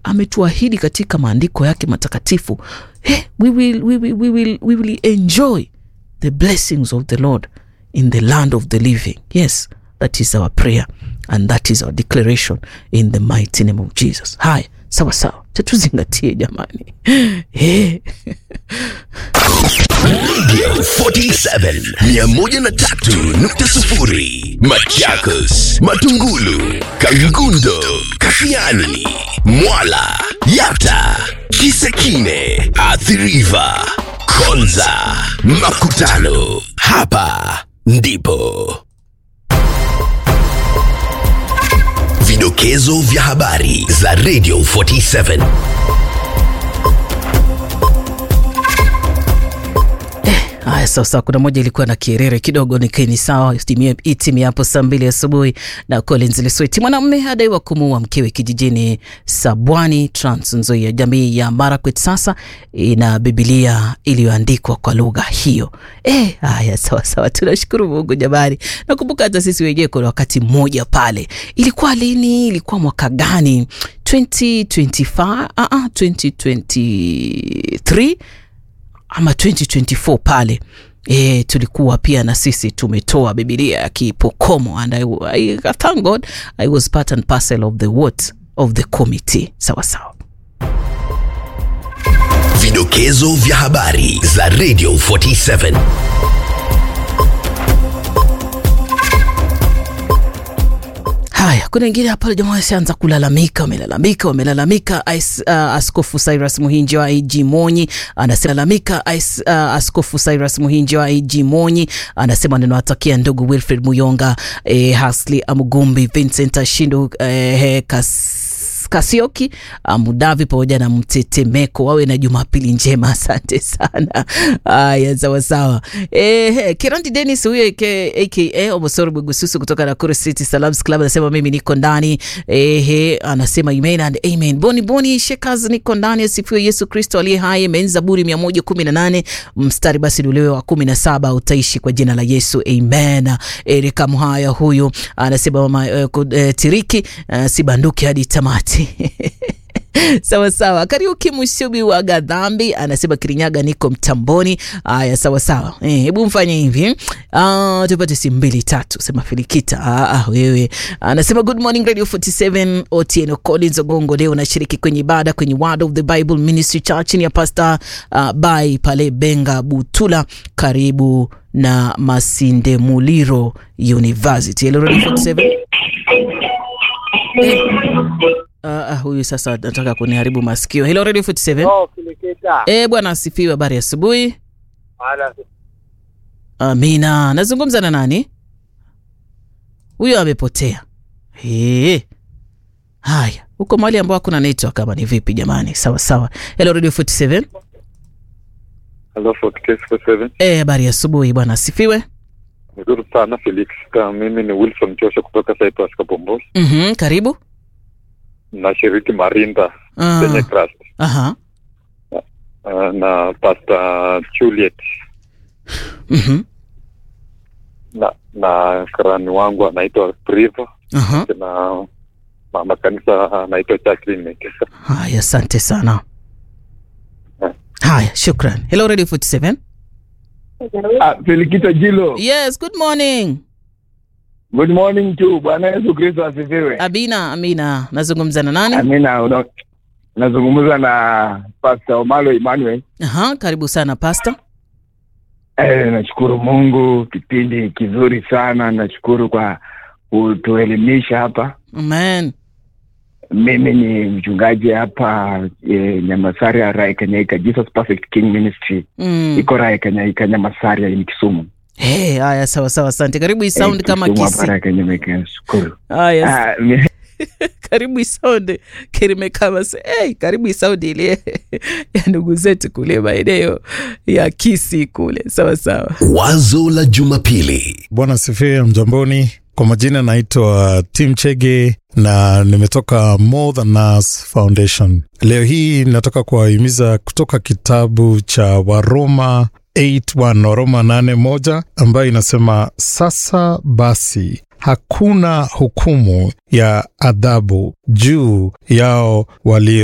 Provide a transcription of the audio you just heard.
ametuahidi katika maandiko yake matakatifu hey, we, will, we, will, we, will, we will enjoy the blessings of the lord in the land of the living yes that is our prayer and that is our declaration in the mighty name of jesus haya sawa sawa tatuzingatie jamani hey. Radio 47 103.0 Machakos, Matungulu, Kangundo, Kashiani, Mwala, Yata, Kisekine, Athiriva, Konza, Makutano. Hapa ndipo vidokezo vya habari za Radio 47. Haya, sasa kuna moja ilikuwa na kierere kidogo, nikeni sawa. Itimie- Itimie hapo saa mbili asubuhi na Collins Lesweti. Mwanamume adaiwa kumuua mkewe kijijini Sabwani, Trans Nzoia. Jamii ya Marakwet sasa ina Bibilia iliyoandikwa kwa lugha hiyo. Eh, haya sawa sawa, tunashukuru Mungu jamani. Nakumbuka hata sisi wenyewe kuna wakati mmoja pale, ilikuwa lini? Ilikuwa mwaka gani? 2025 uh -uh, 2023 ama 2024 pale e, tulikuwa pia na sisi tumetoa bibilia ya kipokomo and I, I, thank god i was part and parcel of the what of the committee sawa sawa Vidokezo vya habari za Radio 47. haya kuna wengine hapa jamaa wasianza kulalamika wamelalamika wamelalamika Ais- uh, askofu cyrus muhinji wa ig monyi anasema lalamika Ais- uh, askofu cyrus muhinji wa ig monyi anasema ninawatakia ndugu wilfred muyonga eh, hasli amugumbi vincent ashindu eh, kas Kasioki Mudavi pamoja na Mtetemeko wawe na Jumapili njema. Asante sana. Haya, sawa sawa. Eh, Kirandi Dennis huyo aka aka Omosoro Bugususu kutoka Nakuru City Salams Club anasema mimi niko ndani. Eh, anasema amen and amen. Boni Boni Shekaz niko ndani, asifiwe Yesu Kristo aliye hai. Amen. Zaburi 118 mstari basi ulewe wa 17 utaishi kwa jina la Yesu. Amen. Erika Mhaya huyu anasema mama eh, ku- eh, Tiriki eh, sibanduki hadi tamati. sawa sawa. Kariuki Mushubi wa Gadhambi anasema Kirinyaga, niko mtamboni. Haya, sawa sawa. Eh, hebu mfanye hivi ah, tupate simu mbili tatu. Sema Filikita. Ah, ah, wewe anasema good morning Radio 47 Otieno Collins Ogongo, leo nashiriki kwenye ibada kwenye Word of the Bible Ministry Church ni ya Pastor uh, Bai pale Benga Butula, karibu na Masinde Muliro University. Hello Radio 47 eh. Ah, ah, huyu sasa nataka kuniharibu masikio. Hello Radio 47. Oh, Kilikita. Eh, bwana asifiwe, habari ya asubuhi. Ala, Amina. Nazungumza na nani? Huyo amepotea. Eh. Haya, huko mahali ambao hakuna network kama ni vipi jamani? Sawa sawa. Hello Radio 47. Hello, Fort Case 47. Eh, habari ya asubuhi bwana asifiwe. Nzuri sana Felix. Ka mimi ni Wilson Joshua kutoka Cyprus Kabombos. Mhm, karibu. Nashiriki Marinda Ah, Kenya Trust aha. uh, na Pastor Juliet Mhm. na na karani wangu anaitwa Priva Aha. na mama kanisa anaitwa Jacqueline Mekesa. Haya, asante sana. Haya, shukran. Hello Radio 47. Ah, Felikita Jilo. Yes, good morning. Good morning to Bwana Yesu Kristo asifiwe. Abina, Amina. Nazungumza na nani? Amina. Una, nazungumza na Pastor Omalo Emmanuel. Aha, karibu sana pastor. Eh, nashukuru Mungu, kipindi kizuri sana. Nashukuru kwa kutuelimisha hapa. Amen. Mimi ni mchungaji hapa eh, Nyamasaria Rai Kanyaika Jesus Perfect King Ministry Mm. iko Rai Kanyaika Nyamasaria ni Kisumu. Hey, haya sawa sawa, asante. Karibu isound Eh, kama Kisumu hapa kisi. Rai Kanyaika. Nashukuru. Haya, Ah, mi- karibu isound kirime kama se. Hey, karibu isound ile ya ndugu zetu kule maeneo ya Kisi kule. Sawa sawa. Wazo la Jumapili. Bwana sifiwe, mjamboni. Kwa majina naitwa Tim Chege na nimetoka More Than Us Foundation. Leo hii nataka kuwahimiza kutoka kitabu cha Waroma 8:1 Waroma 8:1 ambayo inasema sasa basi hakuna hukumu ya adhabu juu yao walio